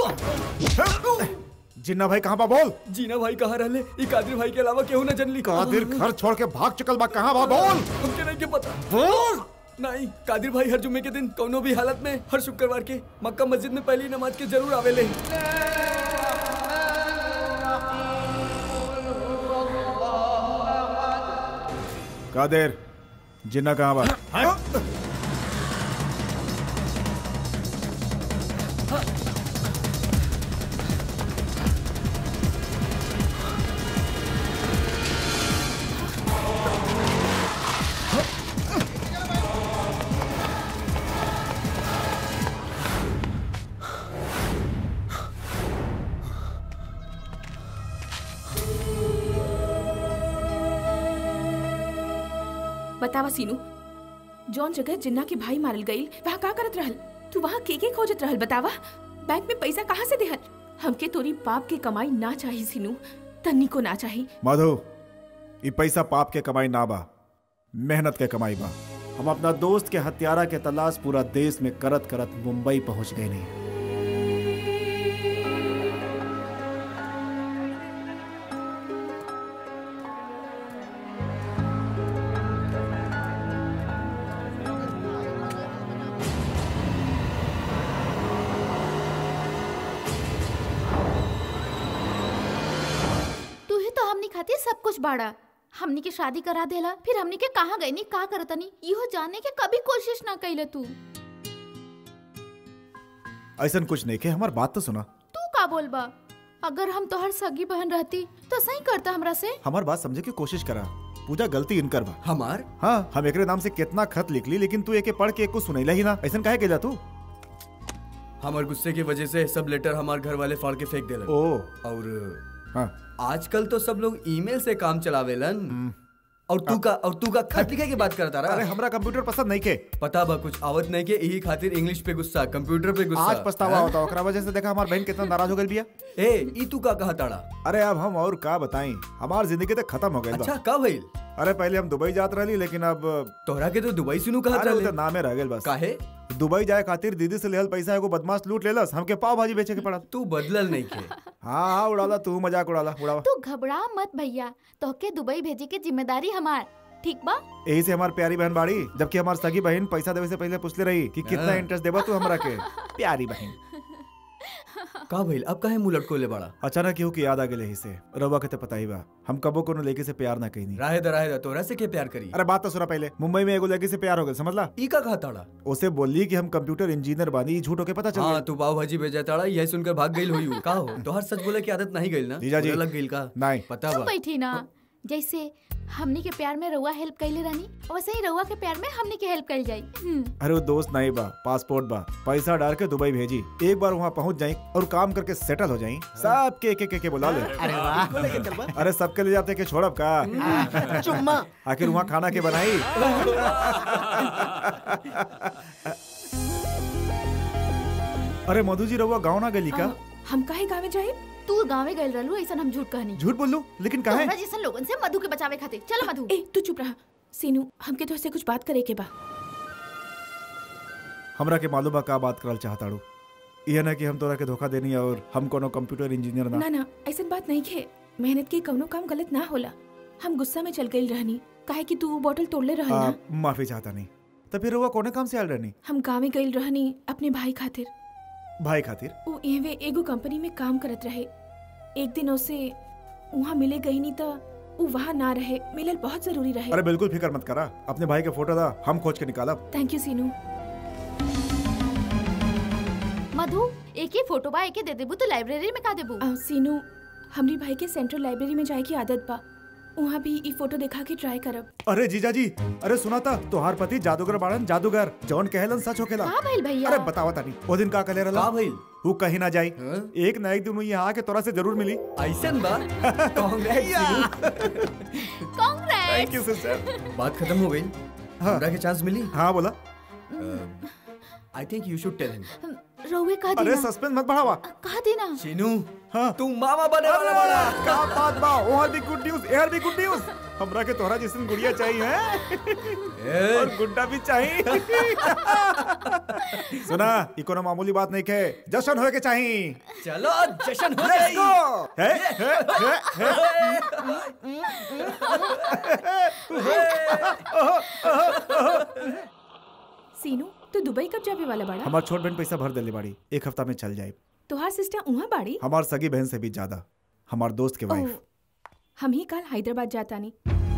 जिन्ना भाई कहाँ बा बोल जीना भाई कहाँ रहले ई कादिर भाई के अलावा केहू न जनली कादिर घर छोड़ के भाग चुकल बा कहाँ बा बोल हमके नहीं के पता बोल नहीं कादिर भाई हर जुम्मे के दिन कौनो भी हालत में हर शुक्रवार के मक्का मस्जिद में पहली नमाज के जरूर आवेले कादिर जिन्ना कहाँ बा बतावा सीनू जौन जगह जिन्ना के भाई मारल गईल वहाँ का करत रहल तू वहाँ के के खोजत रहल बतावा बैंक में पैसा कहाँ से देहल हमके तोरी पाप के कमाई ना चाही सीनू तन्नी को ना चाही मधु ये पैसा पाप के कमाई ना बा मेहनत के कमाई बा हम अपना दोस्त के हत्यारा के तलाश पूरा देश में करत करत मुंबई पहुंच गए नहीं तू ही तो हमनी खातिर सब कुछ बाड़ा हमनी के शादी करा देला फिर हमनी के कहाँ गई नी का करतनी इहो जाने के कभी कोशिश ना कैले तू ऐसा कुछ नहीं के हमार बात तो सुना तू का बोलबा अगर हम तोहर सगी बहन रहती तो सही करता हमरा से हमार बात समझे की कोशिश करा पूजा गलती इनकर बा हमार हाँ हम एकरे नाम से कितना खत लिख ली लेकिन तू एके पढ़ के एक को सुनैला ही ना ऐसा काहे केला तू हमार गुस्से की वजह से सब लेटर हमार घर वाले फाड़ के फेंक देलन ओ और हाँ आजकल तो सब लोग ईमेल से काम चलावेलन और तू का और तू का खत लिखे के बात करता अरे रहा हमरा कंप्यूटर पसंद नहीं के पता बा कुछ आवत नहीं के यही खातिर इंग्लिश पे गुस्सा कंप्यूटर पे गुस्सा आज पछतावा हाँ? होता ओकरा वजह से देखा हमार बहन कितना नाराज हो गई बिया ए ई तू का कहा ताड़ा अरे अब हम और का बताई हमार जिंदगी तो खत्म हो गई अच्छा का भइल अरे पहले हम दुबई जात रहली लेकिन अब तोहरा के तो दुबई सुनू कहा अरे था उ तो नामे रह गइल बस काहे दुबई जाए खातिर दीदी से लेहल पैसा एगो बदमाश लूट लेलस हमके पाव भाजी बेचे के पड़ल तू बदलल नहीं के हाँ हाँ उड़ाला तू मजाक उड़ाला उड़ावा तू घबरा मत भैया तोहके दुबई भेजे के जिम्मेदारी हमार ठीक बा यही से हमार प्यारी बहन बाड़ी जबकि हमार सगी बहन पैसा देवे से पहले पूछले रही कि कितना हाँ। इंटरेस्ट देबा तू हमरा के प्यारी बहन का भइल अब काहे मुंह लटकोले बाड़ा अचानक केहू की याद आ गेले ही से रवा के तो पता ही बा हम कबो कोनो लड़की से प्यार ना कईनी राहे दा राहे दा तोरा से के प्यार करी अरे बात तो सुना पहले मुंबई में एगो लड़की से प्यार हो गया समझला ई का कहा ताड़ा उसे बोली कि हम कंप्यूटर इंजीनियर बानी ई झूठ होके पता चल हाँ गया तू पाव भाजी भेजा ताड़ा यही सुनकर भाग गई हुई का हो तोहर सच बोले की आदत नहीं गई ना जीजा जी। बुरा लग गई का नहीं पता चुप बा बैठी ना जैसे हमनी के प्यार में रउआ हेल्प कैले रहनी वैसे ही रउआ के प्यार में हमनी के हेल्प कैल जाई हम्म, अरे वो दोस्त नहीं बा पासपोर्ट बा पैसा डाल के दुबई भेजी एक बार वहाँ पहुँच जाई और काम करके सेटल हो जाई सब के के के के बुला ले अरे वाह अरे सबके ले जाते के छोड़ब का चुम्मा आखिर वहाँ खाना के बनाई अरे मधु जी रहुआ गाँव ना गली का आ, हम काहे गावे जाए तू गाँवे गए रहलू ऐसा हम झूठ कहनी झूठ बोल लू लेकिन कहा तोहरा जैसन लोगन से मधु के बचावे खातिर चलो मधु ए तू चुप रहा सीनू हमके तो कुछ बात करे के बा हमरा के मालूम बा का बात करल चाहताड़ू यह ना कि हम तोरा के धोखा देनी और हम कोनो कंप्यूटर इंजीनियर ना ना ना ऐसा बात नहीं है मेहनत के कौनो काम गलत ना होला हम गुस्सा में चल गई रहनी काहे कि तू वो बोतल तोड़ले रहल आ, ना माफी चाहता नहीं तो फिर रहुआ कोने काम से आयल रहनी हम गाँव में गई रहनी अपने भाई खातिर भाई खातिर वो एवे एगो कंपनी में काम करत रहे एक दिन उसे वहाँ मिले गई नहीं तो वो वहाँ ना रहे मिलल बहुत जरूरी रहे अरे बिल्कुल फिक्र मत करा अपने भाई के फोटो दा हम खोज के निकालब थैंक यू सीनू मधु एक ही फोटो बा एके दे देबू तो लाइब्रेरी में का देबू आ, सीनू हमरी भाई के सेंट्रल लाइब्रेरी में जाए की आदत बा वहाँ भी ई फोटो देखा के ट्राई करब अरे जीजा जी अरे सुना था तोहार पति जादूगर बाड़न जादूगर जौन कहलन सच होखेला का भइल भैया अरे बतावा तानी वो दिन का कहले रहला का भइल वो कहीं ना जाई हाँ? एक ना एक दिन वो यहाँ आके तोरा से जरूर मिली ऐसन बा Congress Congress thank you sister बात खत्म हो गई हाँ। हमरा के चांस मिली हाँ बोला आई थिंक यू शुड टेल हिम रउए कह अरे देना सस्पेंस मत बढ़ावा कह देना शीनू हाँ। तू मामा बने वाला बड़ा क्या बात बा ओहर भी गुड न्यूज एहर भी गुड न्यूज हमरा के तोहरा जैसन गुड़िया चाहिए हैं और गुड्डा भी चाहिए सुना ई कोनो मामूली बात नहीं के जश्न होए के चाहिए चलो जश्न हो लेट्स जाई गो हे हे हे हे सीनू तू दुबई कब जावे वाला बाड़ा हमार छोट बहन पैसा भर देले बाड़ी एक हफ्ता में चल जाए तोहार सिस्टर उहाँ बाड़ी हमार सगी बहन से भी ज्यादा हमार दोस्त के ओह, वाइफ हम ही कल हैदराबाद जाता नहीं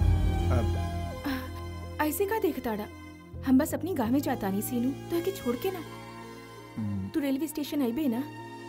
अब ऐसे का देखताड़ा हम बस अपनी गाँव में जाता नहीं सीनू तो के छोड़ के ना तू रेलवे स्टेशन आईबे ना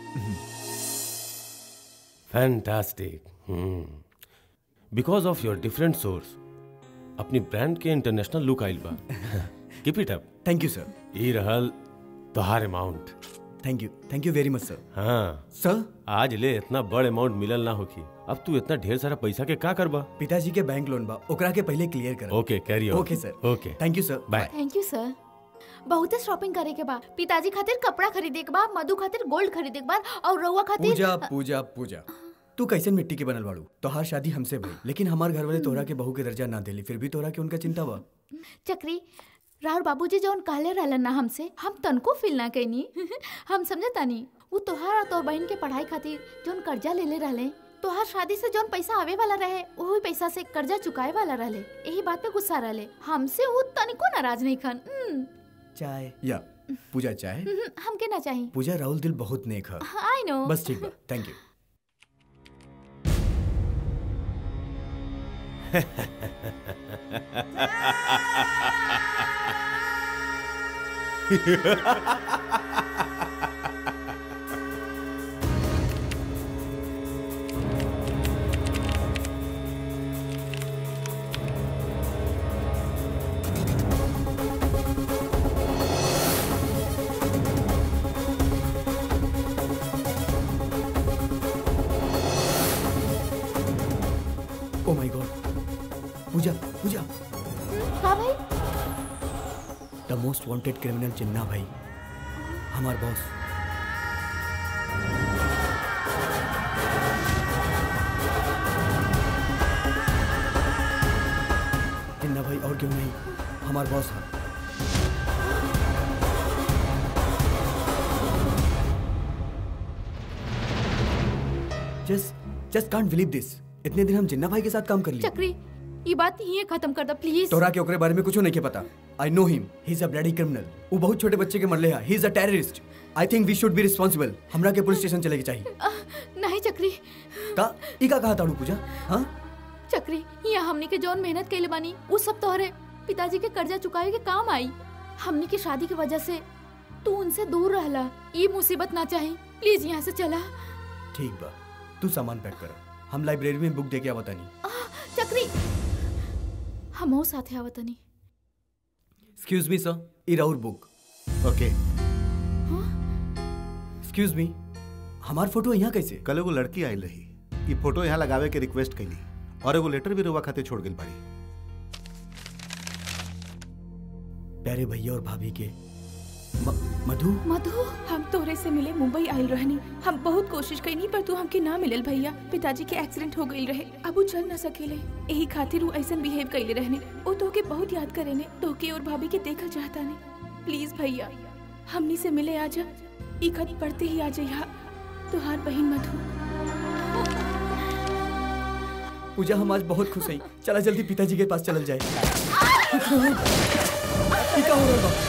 fantastic because of your different source अपनी ब्रांड के इंटरनेशनल लुक आइल बा keep it up thank you sir ई रहल तोहार amount thank you thank you very much sir हाँ सर आज ले इतना बड़ अमाउंट मिलल ना होखी अब तू इतना ढेर सारा पैसा के का करबा पिताजी के बैंक लोन बा ओकरा के पहले क्लियर कर okay carry okay sir okay thank you sir bye thank you sir बहुते शॉपिंग करे के बा पिताजी खातिर कपड़ा खरीदे के बा मधु खातिर गोल्ड खरीदे के बा और रउआ खातिर पूजा पूजा पूजा तू कैसन मिट्टी के बनल बाड़ू तोहार शादी हमसे भई लेकिन हमार घर वाले तोहरा के बहू के दर्जा ना देली फिर भी तोहरा के उनका चिंता बा चक्री राहुल बाबूजी जौन कहले रहलन ना हमसे हम तनको फील ना कैनी हम समझे तानी वो तोहार और तोहर बहन के पढ़ाई खातिर जौन कर्जा लेले रहले तोहार शादी से जौन पैसा आवे वाला रहे वही पैसा से कर्जा चुकाए वाला रहले यही बात पे गुस्सा रहले हमसे वो तनिको नाराज नहीं खन हम्म, चाय या पूजा चाय हम्म, हमके ना चाहिए पूजा राहुल दिल बहुत नेक है आई नो बस ठीक बा thank you oh my God Pooja Pooja हाँ भाई the most wanted criminal Jinnah भाई हमार बॉस जिन्ना भाई और क्यों नहीं हमार बॉस है just just can't believe this इतने दिन हम जिन्ना भाई के साथ काम कर लिए चक्री ये बात यही खत्म कर दो प्लीज तोरा के ओकरे बारे में कुछ नहीं के पता I know him he is a bloody criminal वो बहुत छोटे बच्चे के मरले है he is a terrorist I think we should be responsible हमरा के पुलिस स्टेशन चले के चाहिए अह, नहीं चक्री का ई का कहा ताड़ू पूजा हाँ चक्री यहाँ हमनी के जौन मेहनत कैले बानी वो सब तोहरे पिताजी के कर्जा चुकावे के काम आई हमनी के शादी की वजह से तू उनसे दूर रहला ये मुसीबत ना चाही प्लीज यहाँ से चला ठीक बा तू सामान पैक कर हम लाइब्रेरी में बुक दे के आवता नहीं आह, चक्री हम साथे आवतनी एक्सक्यूज मी सर ई राउर बुक ओके एक्सक्यूज मी हमार फोटो यहाँ कैसे कल एगो लड़की आयल रही ई फोटो यहाँ लगावे के रिक्वेस्ट कैली और एगो लेटर भी रुआ खाते छोड़ गेल बाड़ी प्यारे भैया और भाभी के म- मधु मधु हम तोरे से मिले मुंबई आयल रहनी हम बहुत कोशिश कईनी पर तू हमके ना मिलल भैया पिताजी के एक्सीडेंट हो गईल रहे अब वो चल ना सकेले यही खातिर वो ऐसन बिहेव कईले रहने वो तोके बहुत याद करेने तोके और भाभी के देखल चाहता ने प्लीज भैया हमनी से मिले आजा ई खत पढ़ते ही आ जइहा तोहार बहन मधु पूजा हम आज बहुत खुश हैं चला जल्दी पिताजी के पास चलल जाए ई का हो रहल बा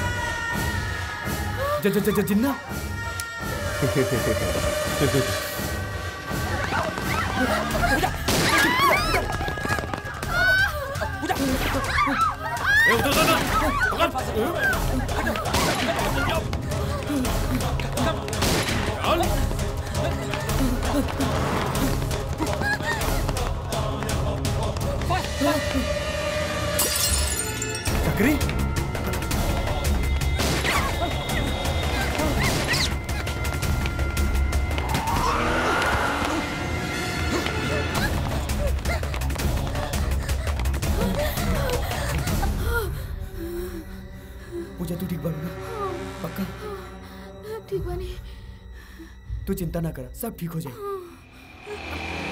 ज ज ज ज- जिन्ना चक्री पूजा तू ठीक बाड़ू ना पक्का ठीक तू चिंता ना कर सब ठीक हो जाए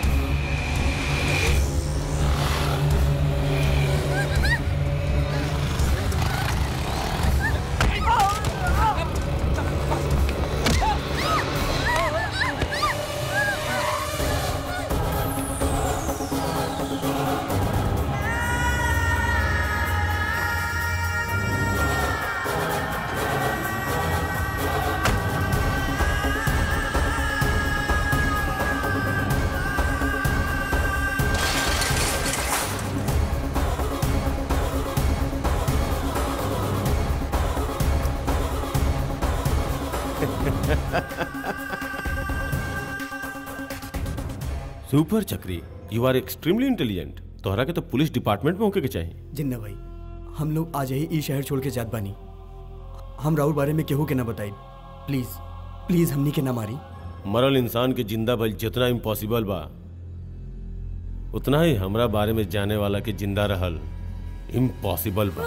सुपर चक्री यू आर एक्सट्रीमली इंटेलिजेंट तोहरा के तो पुलिस डिपार्टमेंट में होके के चाहिए जिन्ना भाई हम लोग आज ही ई शहर छोड़ के जात बानी हम राहुल बारे में केहू के ना बताई प्लीज प्लीज हमनी के ना मारी मरल इंसान के जिंदा भइल जितना इम्पॉसिबल बा उतना ही हमरा बारे में जाने वाला के जिंदा रहल इम्पॉसिबल बा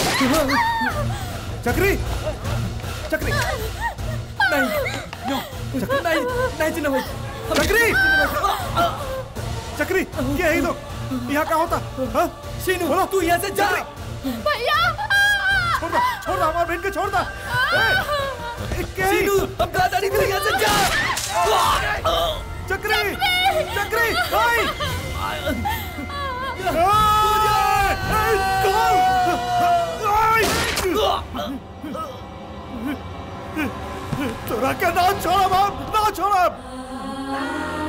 चक्री चक्री नहीं नो, नहीं नहीं जिन्ना भाई चक्री चक्री क्या है ये लोग यहाँ का होता हाँ? शीनू तू यहाँ से जा भैया छोड़ दो छोड़ दो हमारे बहन को छोड़ दो ए, ए, क्या है? शीनू अब कहा था नहीं तू यहाँ से जा चक्री चक्री भाई तोरा का ना छोड़ा बाप ना छोड़ा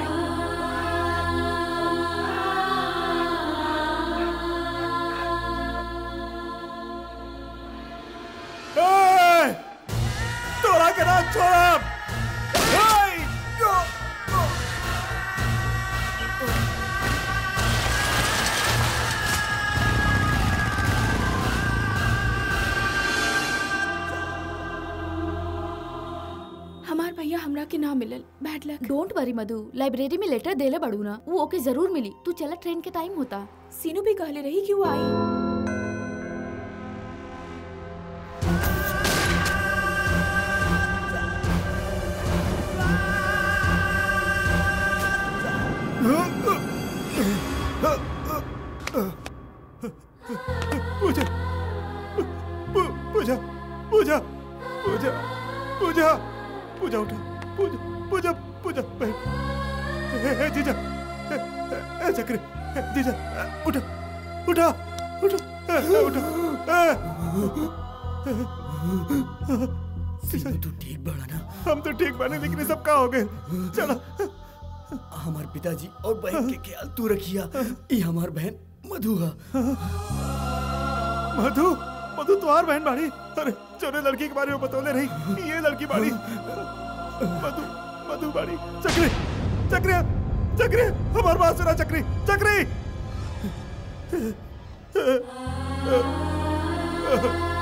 ए, तोरा का ना छोड़ा ए, यो, यो। हमार भैया हमरा के ना मिलल bad luck don't worry Madhu library में लेटर देले बड़ू ना वो ओके जरूर मिली तू चला ट्रेन के टाइम होता सीनू भी कहले रही कि वो आई पूजा पू- पूजा पूजा पूजा पूजा पूजा उठा पूजा पूजा पूजा बहन ए, ए, जीजा ए, ए, ए, चक्री ए, जीजा ए, उठा उठा उठा ए, ए, उठा ए, शीनू तू ठीक बड़ा ना हम तो ठीक बने लेकिन ये सब का हो गए चलो हमार पिताजी और बहन के ख्याल तू रखिया ये हमार बहन मधु है मधु मधु तुम्हार बहन बाड़ी अरे जोने लड़की के बारे में बतौले रही ये लड़की बाड़ी मधु मधु बाड़ी चक्री चक्री चक्री हमार बात सुना चक्री चक्री